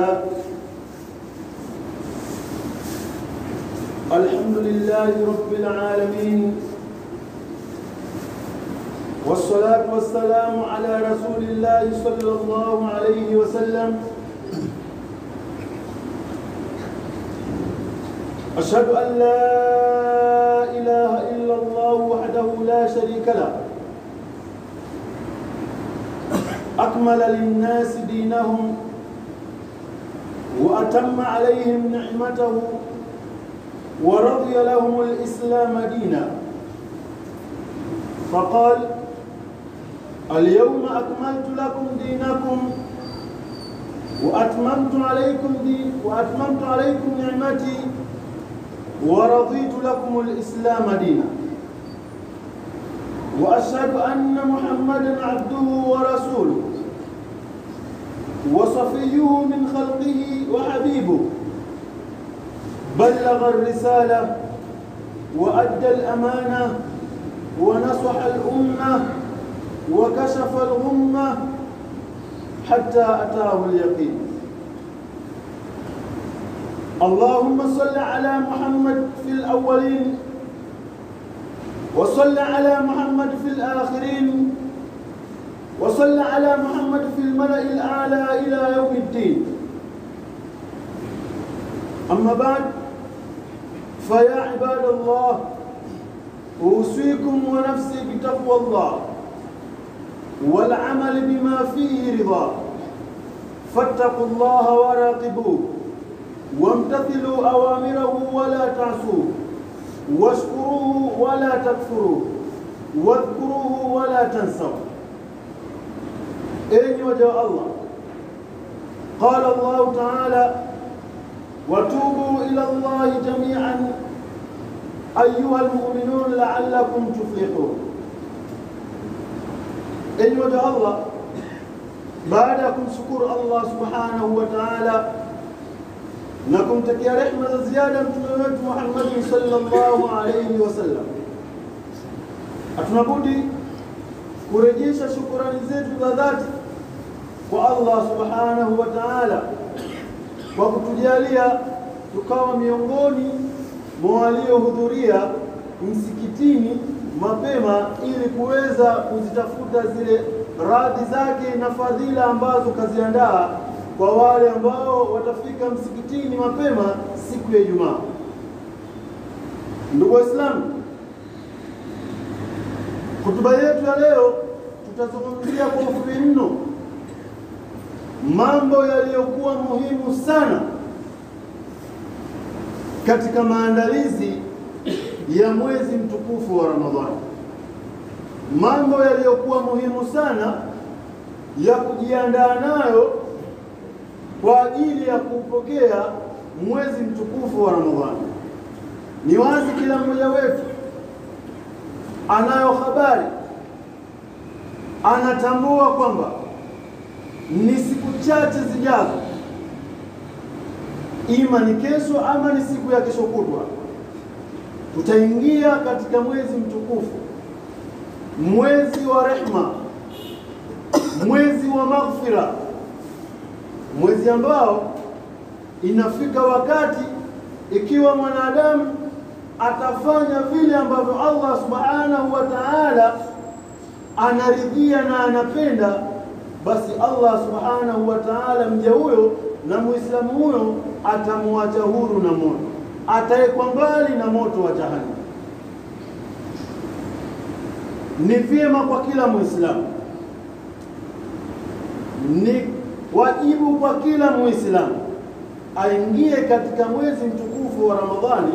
لله الحمد لله رب العالمين والصلاة والسلام على رسول الله صلى الله عليه وسلم أشهد أن لا إله إلا الله وحده لا شريك له أكمل للناس دينهم وأتم عليهم نعمته ورضي لهم الإسلام دينا فقال اليوم أكملت لكم دينكم وأتممت عليكم دين وأتممت عليكم نعمتي ورضيت لكم الإسلام دينا وأشهد أن محمدا عبده ورسوله وصفيه من خلقه وحبيبه بلغ الرسالة وأدى الأمانة ونصح الأمة وكشف الغمة حتى أتاه اليقين اللهم صل على محمد في الأولين وصل على محمد في الآخرين وصل على محمد في الملأ الأعلى إلى يوم الدين أما بعد فيا عباد الله أوصيكم ونفسي بتقوى الله والعمل بما فيه رضا فاتقوا الله وراقبوه وامتثلوا أوامره ولا تعصوه واشكروه ولا تكفروه واذكروه ولا تنسوا أين وجه الله قال الله تعالى وتوبوا إلى الله جميعا أيها المؤمنون لعلكم تفلحون أين وجه الله بعدكم شكر الله سبحانه وتعالى na kumtakia rehma za ziada mtume wetu Muhammad sallallahu alayhi wasallam. Hatuna budi kurejesha shukurani zetu za dhati kwa Allah subhanahu wa ta'ala kwa kutujalia tukawa miongoni mwa waliohudhuria msikitini mapema ili kuweza kuzitafuta zile radhi zake na fadhila ambazo kaziandaa kwa wale ambao watafika msikitini mapema siku ya Ijumaa. Ndugu Waislamu, hotuba yetu ya leo tutazungumzia kwa ufupi mno mambo yaliyokuwa muhimu sana katika maandalizi ya mwezi mtukufu wa Ramadhani, mambo yaliyokuwa muhimu sana ya kujiandaa nayo kwa ajili ya kupokea mwezi mtukufu wa Ramadhani. Ni wazi kila mmoja wetu anayo habari, anatambua kwamba ni siku chache zijazo, ima ni kesho ama ni siku ya kesho kutwa, tutaingia katika mwezi mtukufu, mwezi wa rehma, mwezi wa maghfira mwezi ambao inafika wakati ikiwa mwanadamu atafanya vile ambavyo Allah subhanahu wa ta'ala anaridhia na anapenda, basi Allah subhanahu wa ta'ala mja huyo na muislamu huyo atamwacha huru na moto, atawekwa mbali na moto wa jahannam. Ni vyema kwa kila muislamu ni wajibu kwa kila muislamu aingie katika mwezi mtukufu wa Ramadhani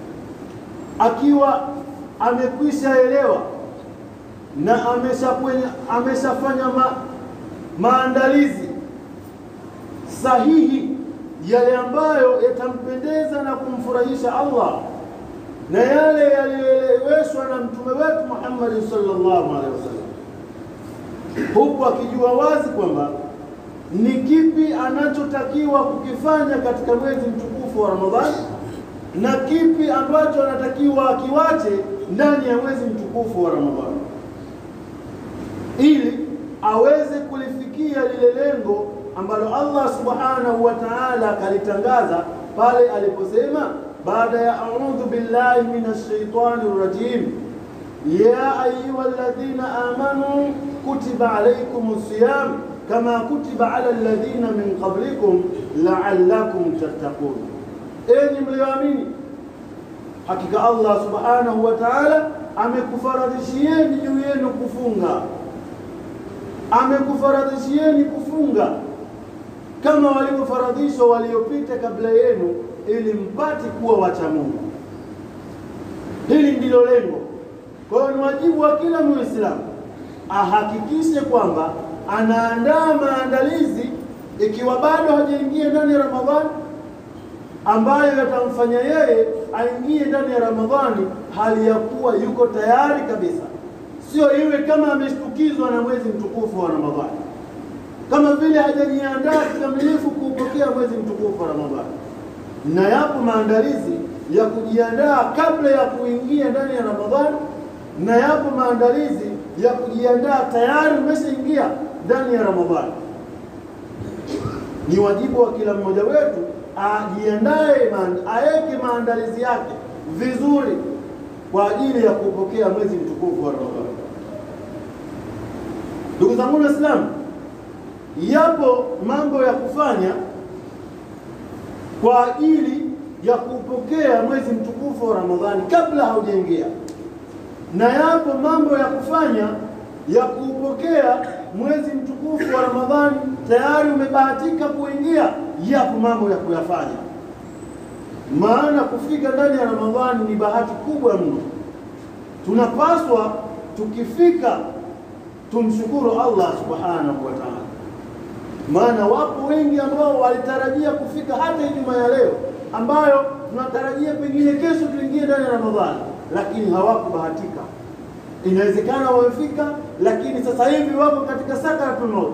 akiwa amekwisha elewa na ameshafanya ameshafanya ma, maandalizi sahihi yale ambayo yatampendeza na kumfurahisha Allah na yale yaliyoeleweshwa na mtume wetu Muhammad sallallahu alaihi wasallam, huku akijua wazi kwamba ni kipi anachotakiwa kukifanya katika mwezi mtukufu wa Ramadhani na kipi ambacho anatakiwa akiwache ndani ya mwezi mtukufu wa Ramadhani ili aweze kulifikia lile lengo ambalo Allah subhanahu wa ta'ala kalitangaza pale aliposema baada ya a'udhu billahi minash shaitani rajim ya ayyuhalladhina amanu kutiba alaykumus siyam kama kutiba ala alladhina min qablikum la'allakum tattaqun, enyi mlioamini, hakika Allah subhanahu wa ta'ala amekufaradhishieni juu yenu kufunga, amekufaradhishieni kufunga kama walivyofaradhishwa waliopita kabla yenu, ili mpate kuwa wacha Mungu. Hili ndilo lengo. Kwa hiyo ni wajibu wa kila Muislamu ahakikishe kwamba anaandaa maandalizi, ikiwa bado hajaingia ndani ya Ramadhani, ambayo yatamfanya yeye aingie ndani ya Ramadhani hali ya kuwa yuko tayari kabisa, sio iwe kama ameshtukizwa na mwezi mtukufu wa Ramadhani, kama vile hajajiandaa kikamilifu kuupokea mwezi mtukufu wa Ramadhani. Na yapo maandalizi ya kujiandaa kabla ya kuingia ndani ya Ramadhani, na yapo maandalizi ya kujiandaa tayari umeshaingia ndani ya Ramadhani. Ni wajibu wa kila mmoja wetu ajiandae, aweke maandalizi yake vizuri kwa ajili ya kupokea mwezi mtukufu wa Ramadhani. Ndugu zangu Waislamu, yapo mambo ya kufanya kwa ajili ya kupokea mwezi mtukufu wa Ramadhani kabla haujaingia, na yapo mambo ya kufanya ya kuupokea mwezi mtukufu wa Ramadhani tayari umebahatika kuingia. Yapo mambo ya kuyafanya, maana kufika ndani ya Ramadhani ni bahati kubwa mno. Tunapaswa tukifika tumshukuru Allah subhanahu wa ta'ala, maana wapo wengi ambao walitarajia kufika hata Ijumaa ya leo ambayo tunatarajia pengine kesho tuingie ndani ya Ramadhani, lakini hawakubahatika. Inawezekana wamefika, lakini sasa hivi wako katika sakaratul maut.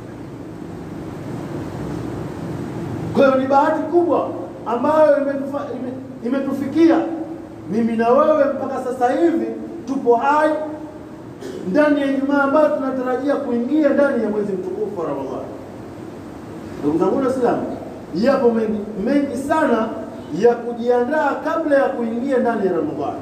Kwa hiyo ni bahati kubwa ambayo imetufa, ime, imetufikia mimi na wewe mpaka sasa hivi tupo hai ndani ya Ijumaa ambayo tunatarajia kuingia ndani ya mwezi mtukufu wa Ramadhani. Ndugu zangu Waislamu, yapo mengi mengi sana ya kujiandaa kabla ya kuingia ndani ya Ramadhani.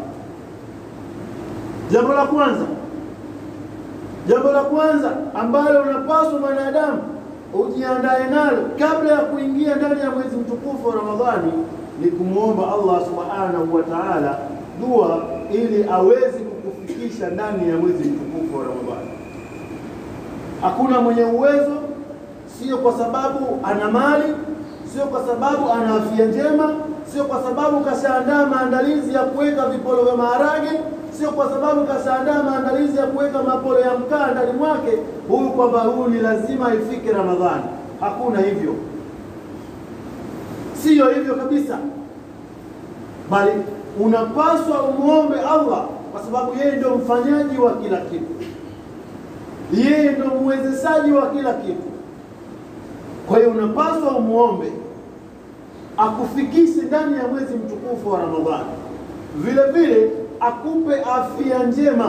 Jambo la kwanza, jambo la kwanza ambalo unapaswa mwanadamu ujiandae nalo kabla ya kuingia ndani ya mwezi mtukufu wa Ramadhani ni kumwomba Allah subhanahu wa ta'ala dua ili aweze kukufikisha ndani ya mwezi mtukufu wa Ramadhani. Hakuna mwenye uwezo, sio kwa sababu ana mali, sio kwa sababu ana afya njema, sio kwa sababu kashaandaa maandalizi ya kuweka vipolo vya maharage, sio kwa sababu kashaandaa maandalizi ya kuweka mapolo ya mkaa ndani mwake, huyu kwamba huyu ni lazima ifike Ramadhani. Hakuna hivyo, siyo hivyo kabisa, bali unapaswa umwombe Allah kwa sababu yeye ndio mfanyaji wa kila kitu, yeye ndio mwezeshaji wa kila kitu. Kwa hiyo unapaswa umwombe akufikishe ndani ya mwezi mtukufu wa Ramadhani, vile vile akupe afya njema,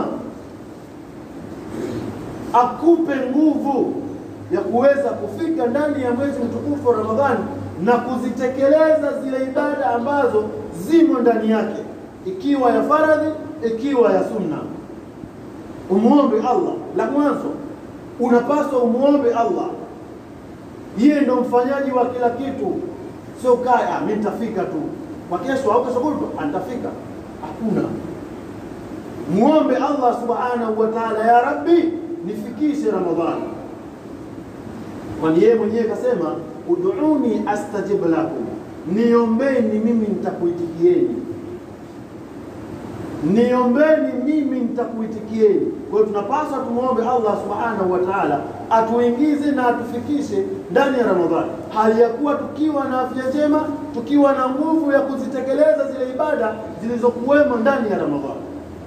akupe nguvu ya kuweza kufika ndani ya mwezi mtukufu wa Ramadhani na kuzitekeleza zile ibada ambazo zimo ndani yake, ikiwa ya faradhi, ikiwa ya sunna. Umwombe Allah. La mwanzo unapaswa umwombe Allah, yeye ndo mfanyaji wa kila kitu, sio kaya mimi nitafika tu kwa kesho au kesho kutwa nitafika. Hakuna. Muombe Allah subhanahu wa ta'ala, ya Rabbi, nifikishe Ramadhani, kwani yeye mwenyewe kasema ud'uni astajib lakum, niombeni mimi nitakuitikieni, niombeni mimi nitakuitikieni. Kwa hiyo tunapaswa tumwombe Allah subhanahu wa ta'ala atuingize na atufikishe ndani ya Ramadhani, hali ya kuwa tukiwa na afya njema, tukiwa na nguvu ya kuzitekeleza zile ibada zilizokuwemo ndani ya Ramadhani.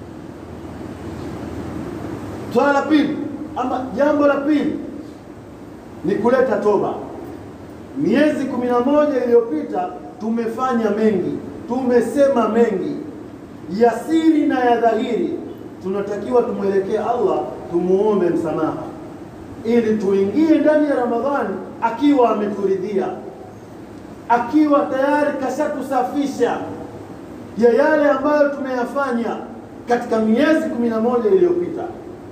Swala la pili ama jambo la pili ni kuleta toba. Miezi kumi na moja iliyopita tumefanya mengi, tumesema mengi ya siri na ya dhahiri. Tunatakiwa tumwelekee Allah, tumuombe msamaha. ili tuingie ndani ya Ramadhani akiwa ameturidhia, akiwa tayari kashatusafisha ya yale ambayo tumeyafanya katika miezi kumi na moja iliyopita.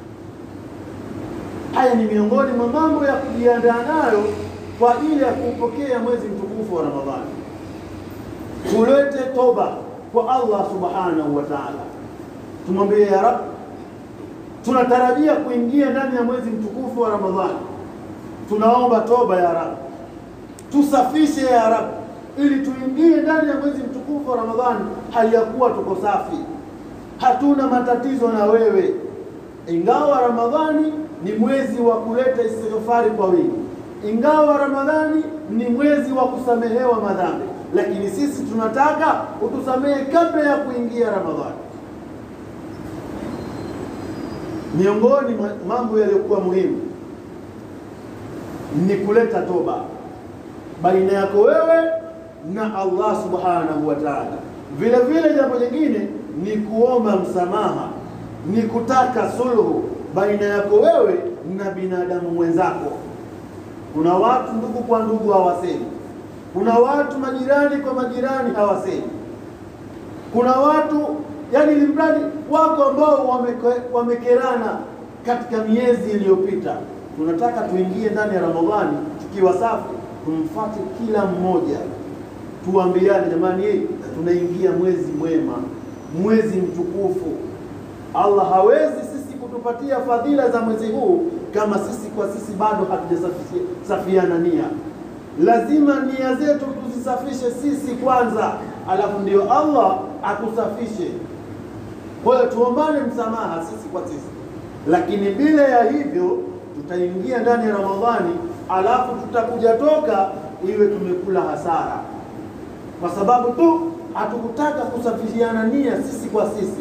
Haya ni miongoni mwa mambo ya kujiandaa nayo kwa ajili ya kupokea mwezi mtukufu wa Ramadhani. Tulete toba kwa Allah subhanahu wa ta'ala, tumwambie ya Rabb, tunatarajia kuingia ndani ya mwezi mtukufu wa Ramadhani, tunaomba toba ya Rabb, tusafishe ya Rabb, ili tuingie ndani ya mwezi mtukufu wa Ramadhani hali ya kuwa tuko safi, hatuna matatizo na wewe, ingawa Ramadhani ni mwezi wa kuleta istighfari kwa wingi, ingawa Ramadhani ni mwezi wa kusamehewa madhambi, lakini sisi tunataka utusamehe kabla ya kuingia Ramadhani. Miongoni mwa mambo yaliyokuwa muhimu ni kuleta toba baina yako wewe na Allah subhanahu wa ta'ala. Vile vile jambo jingine ni kuomba msamaha, ni kutaka sulhu baina yako wewe na binadamu mwenzako. Kuna watu ndugu kwa ndugu hawasemi, kuna watu majirani kwa majirani hawasemi, kuna watu yani limradi wako ambao wameke, wamekerana katika miezi iliyopita. Tunataka tuingie ndani ya Ramadhani tukiwa safi, tumfuate kila mmoja, tuambiane, jamani, hii tunaingia mwezi mwema, mwezi mtukufu. Allah hawezi sisi kutupatia fadhila za mwezi huu kama sisi kwa sisi bado hatujasafiana nia. Lazima nia zetu tuzisafishe sisi kwanza, alafu ndio Allah atusafishe. Kwa hiyo tuombane msamaha sisi kwa sisi, lakini bila ya hivyo tutaingia ndani ya Ramadhani alafu tutakuja toka iwe tumekula hasara, kwa sababu tu hatukutaka kusafishiana nia sisi kwa sisi.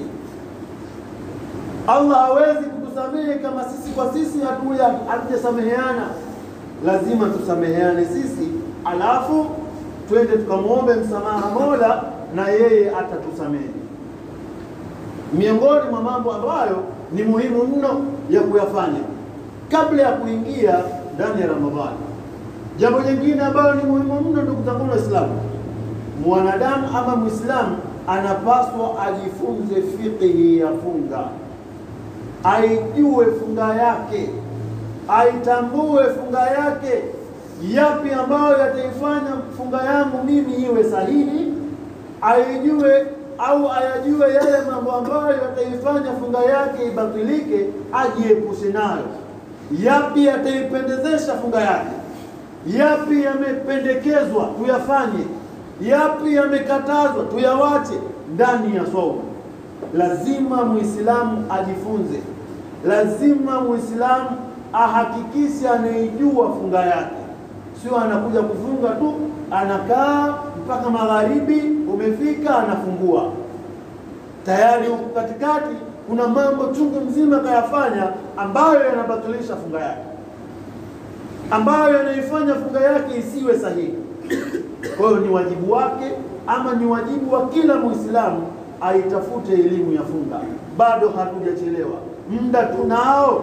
Allah hawezi kutusamehe kama sisi kwa sisi hatujasameheana. Lazima tusameheane sisi, alafu twende tukamwombe msamaha Mola na yeye atatusamehe. Miongoni mwa mambo ambayo ni muhimu mno ya kuyafanya kabla ya kuingia ndani ya Ramadhani. Jambo jingine ambalo ni muhimu mno, ndugu zangu Waislamu, mwanadamu ama Muislamu anapaswa ajifunze fiqhi ya funga, aijue funga yake, aitambue funga yake, yapi ambayo yataifanya funga yangu mimi iwe sahihi, aijue au ayajue yale mambo ambayo yataifanya funga yake ibatilike, ajiepushe nayo. Yapi yataipendezesha funga yake, yapi yamependekezwa tuyafanye, yapi yamekatazwa tuyawache ndani ya saumu. Lazima muislamu ajifunze, lazima muislamu ahakikishe anaijua funga yake, sio anakuja kufunga tu anakaa mpaka magharibi umefika, anafungua tayari. Huku katikati kuna mambo chungu mzima kayafanya ambayo yanabatilisha funga yake, ambayo yanaifanya funga yake isiwe sahihi. Kwa hiyo ni wajibu wake ama ni wajibu wa kila Muislamu aitafute elimu ya funga. Bado hatujachelewa, muda tunao,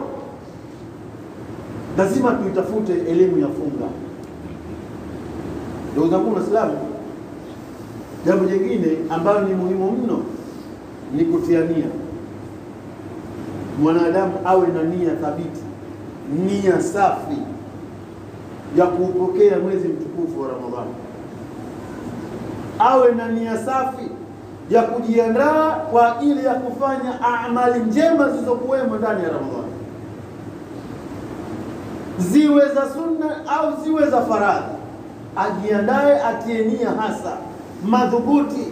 lazima tuitafute elimu ya funga. Ndugu zangu Waislamu, jambo jingine ambalo ni muhimu mno ni kutia nia. Mwanadamu awe na nia thabiti, nia safi ya kuupokea mwezi mtukufu wa Ramadhani, awe na nia safi ya kujiandaa kwa ajili ya kufanya amali njema zilizokuwemo ndani ya Ramadhani, ziwe za sunna au ziwe za faradhi ajiandae atie nia hasa madhubuti,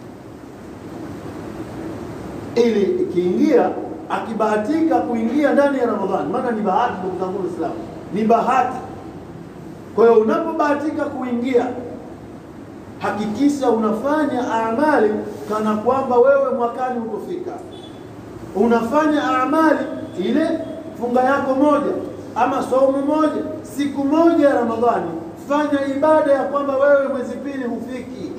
ili ikiingia, akibahatika kuingia ndani ya Ramadhani, maana ni bahati, ndugu zangu Waislamu, ni bahati. Kwa hiyo unapobahatika kuingia, hakikisha unafanya amali kana kwamba wewe mwakani utofika, unafanya amali ile funga yako moja ama saumu moja, siku moja ya Ramadhani fanya ibada ya kwamba wewe mwezi pili hufiki.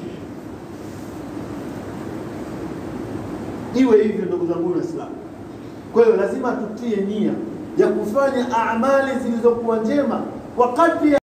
Iwe hivyo ndugu zangu Waislamu. Kwa hiyo lazima tutie nia ya kufanya amali zilizokuwa njema kwa kadri